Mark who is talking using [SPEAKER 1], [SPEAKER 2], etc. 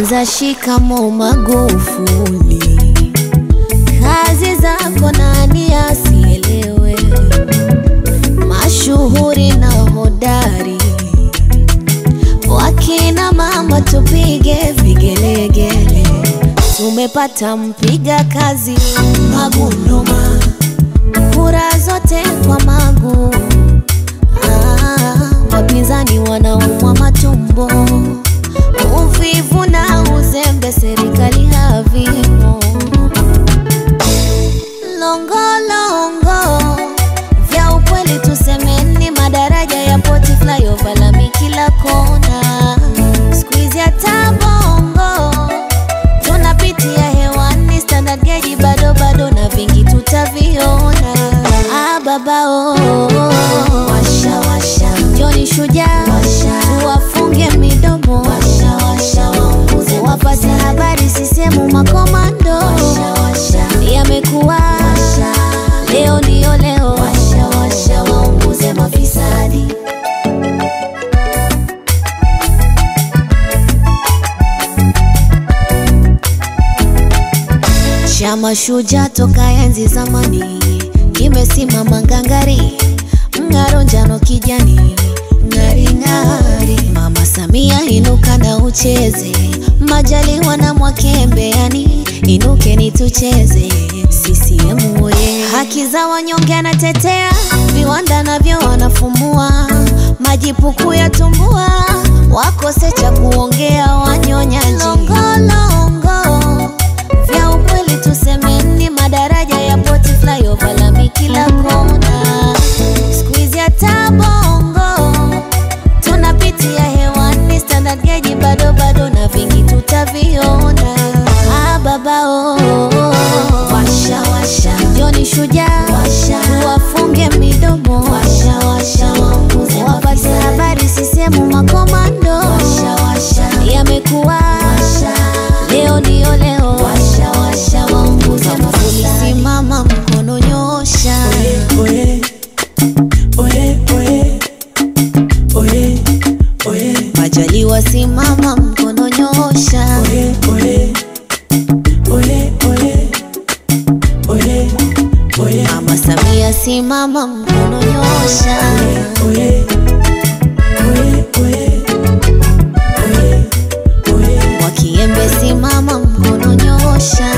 [SPEAKER 1] Kwanza shikamo Magufuli, kazi zako nani asielewe, mashuhuri na hodari, wakina mama tupige vigelegele, tumepata mpiga kazi Magunduma, kura zote kwa Magu. Ah, wapinzani wanaumwa matumbo, uvivu na uzembe, serikali havimo. Longolongo vya ukweli, tusemeni, madaraja ya poti, flyover, lami kila kona, siku hizi hata bongo tunapitia hewani, standard gauge bado bado, na vingi tutaviona. Ah, baba oh, washa washa, Joni shujaa tuwafunge midomo, washa washa, waongoze wapate habari, sisemu makomando yamekuwa leo ndio leo, washa washa, waongoze mafisadi Chama Shujaa toka enzi zamani kimesimama ngangari, mng'aro njano kijani, ng'ari ng'ari. Mama Samia inuka na ucheze, Majaliwa na Mwakembe, yani inukeni tucheze. CCM oye! Haki za wanyonge anatetea, viwanda navyo wanafumua, majipuku ya tumbua, wakose cha kuongea wanyonyaji. Longolongo vya ukweli tusemeni, madaraja ya poti, flyover, lami kila kona, siku hizi hata bongo tunapitia hewani, standard gauge bado bado, na vingi tutaviona. Ah, baba oh, washa washa, Joni shujaa tuwafunge midomo, washa washa, waongoze wapate habari, sisemu makomando, washa washa, yamekuwa leo ndio leo, washa washa, waongoze Magufuli, simama mkono nyosha,
[SPEAKER 2] Oye, oye, oye, oye, oye,
[SPEAKER 1] Majaliwa simama mkono nyosha,
[SPEAKER 2] oye, oye, oye, oye, oye, oye,
[SPEAKER 1] Mama Samia simama mkono nyosha,
[SPEAKER 2] oye, oye, oye, oye, oye.
[SPEAKER 1] Mwakiembe simama mkono nyosha.